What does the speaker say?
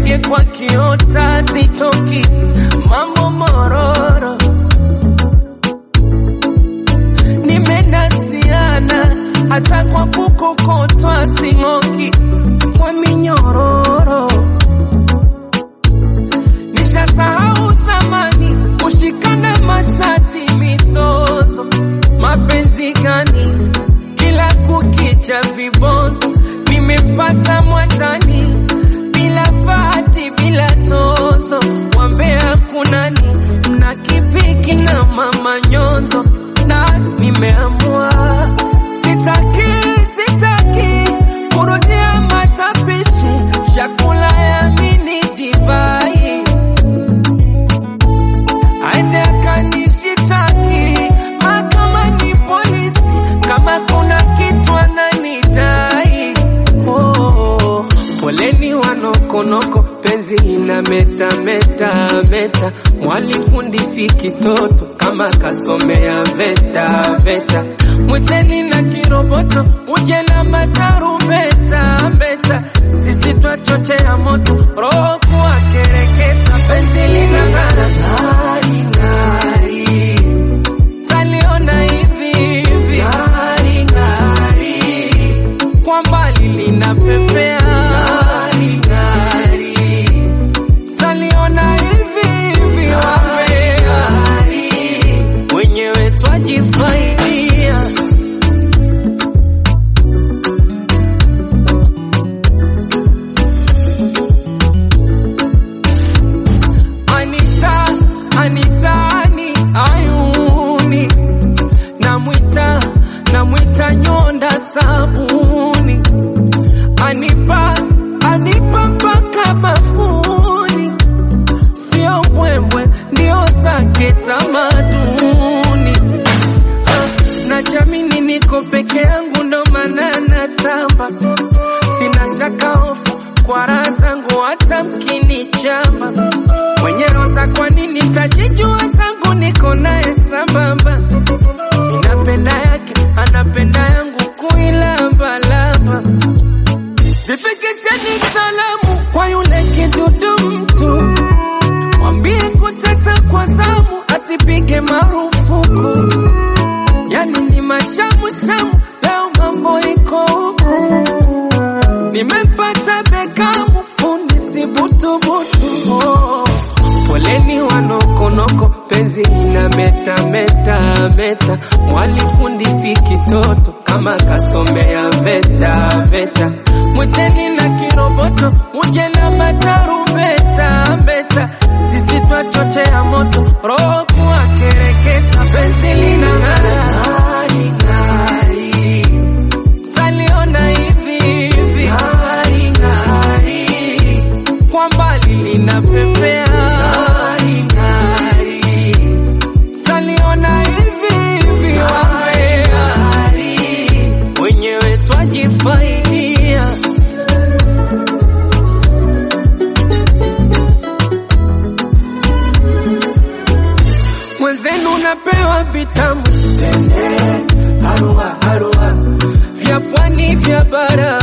ndege kwa kiota sitoki, mambo mororo, nimenasiana hata kwa kukokotwa sing'oki kwa minyororo, nishasahau zamani kushikana mashati mizozo, mapenzi gani kila kukicha vibonzo, nimepata mwatani bila fati bila tozo, wambea kunani mna kipiki na mama nyonzo, na nimeamua sitaki sitaki kurudia matapishi chakula ya mini divai aende akanishitaki mahakamani polisi kama kuna kitu ananidai oh, poleni wanokonoko penzi ina meta meta meta mwalifundisi kitoto kama kasomea veta veta mwiteni na kiroboto uje na matarumbeta mbeta sisi twachochea moto roho kuwa kereketa penzi lina ng'ara ng'ari ng'ari taliona hivi hivi ng'ari ng'ari kwa mbali linapepea ng'ari ng'ari taliona hivi hivi ng'ari wenyewe twajifaidia Anita, Anita, ani ayuni namwita, namwita nyonda sabuni anipa, anipa mpaka bafuni, sio mbwembwe, ndio zake tamaduni Ah, na jamini niko peke yangu ndo maana natamba, sina shaka hofu kwa raha zangu hata mkinichamba mwenye roza, kwa nini tajijua zangu niko naye sambamba, ninapenda yake anapenda yangu kuilambalamba, zifikisheni salamu kwa yule kidudu mtu, mwambie kutesa kwa zamu asipige marufuku, yani ni mashamu shamu, leo mambo iko huku nimempata Bekamu fundi si butubutu oh. Poleni wanokonoko penzi ina meta meta meta, mwalifundisi kitoto kama kasomea veta veta, mwiteni na kiroboto uje na matarumbeta mbeta, sisi twachochea moto roho kuwa kereketa, penzi lina ng'ari ng'ari taliona hivi hivi ng'ari ng'ari kwa mbali linapepea ng'ari ng'ari taliona hivi hivi ng'ari ng'ari wenyewe twajifaidia mwenzenu unapewa vitamu tende harua harua vya pwani vya bara